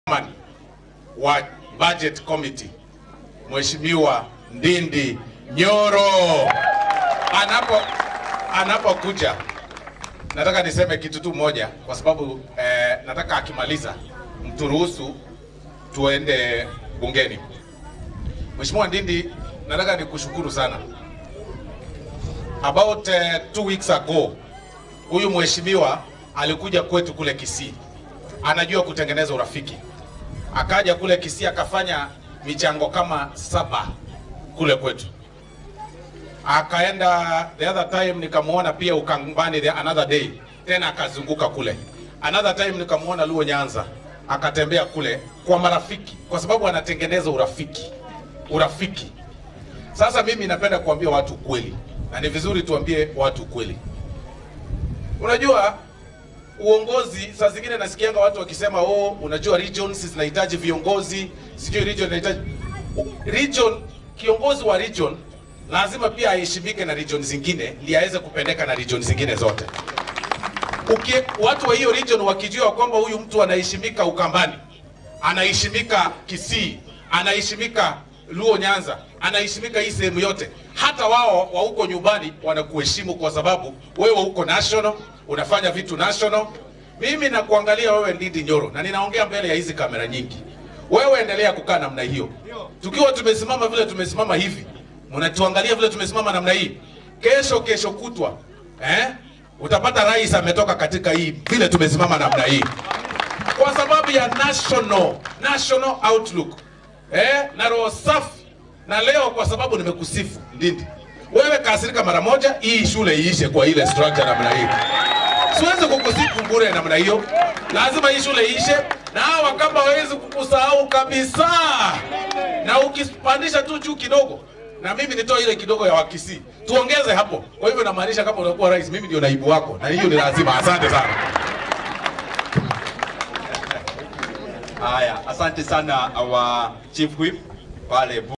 chairman wa budget committee Mheshimiwa Ndindi Nyoro anapo anapokuja, nataka niseme kitu tu moja, kwa sababu eh, nataka akimaliza mturuhusu tuende bungeni. Mheshimiwa Ndindi, nataka nikushukuru sana. About uh, two weeks ago huyu mheshimiwa alikuja kwetu kule Kisii, anajua kutengeneza urafiki. Akaja kule Kisii akafanya michango kama saba kule kwetu, akaenda the other time nikamuona pia Ukambani the another day, tena akazunguka kule. Another time nikamuona Luo Nyanza, akatembea kule kwa marafiki, kwa sababu anatengeneza urafiki, urafiki. Sasa mimi napenda kuambia watu kweli, na ni vizuri tuambie watu kweli. Unajua uongozi, saa zingine nasikianga watu wakisema oh, unajua regions zinahitaji viongozi, sijui region inahitaji region. Kiongozi wa region lazima pia aheshimike na region zingine, ili aweze kupendeka na region zingine zote. Uki, watu wa hiyo region wakijua kwamba huyu mtu anaheshimika Ukambani, anaheshimika Kisii, anaheshimika Luo Nyanza, anaheshimika hii sehemu yote, hata wao wa huko nyumbani wanakuheshimu kwa sababu wewe uko national, unafanya vitu national. Mimi nakuangalia wewe Ndindi Nyoro, na ninaongea mbele ya hizi kamera nyingi. Wewe endelea kukaa namna hiyo, tukiwa tumesimama vile tumesimama hivi, mnatuangalia vile tumesimama namna hii. Kesho kesho kutwa eh, utapata rais ametoka katika hii vile tumesimama namna hii, kwa sababu ya national national outlook eh, na roho safi. Na leo kwa sababu nimekusifu Ndindi, wewe kasirika mara moja, hii shule iishe kwa ile structure namna hii. Siwezi kukusifu bure namna hiyo, lazima hii shule iishe, na hawa kama hawezi kukusahau kabisa, na ukipandisha tu juu kidogo na mimi nitoa ile kidogo ya Wakisii tuongeze hapo. Kwa hivyo namaanisha kama unakuwa rais, mimi ndio naibu wako, na hiyo ni lazima. Asante sana. Haya, asante sana our chief whip pale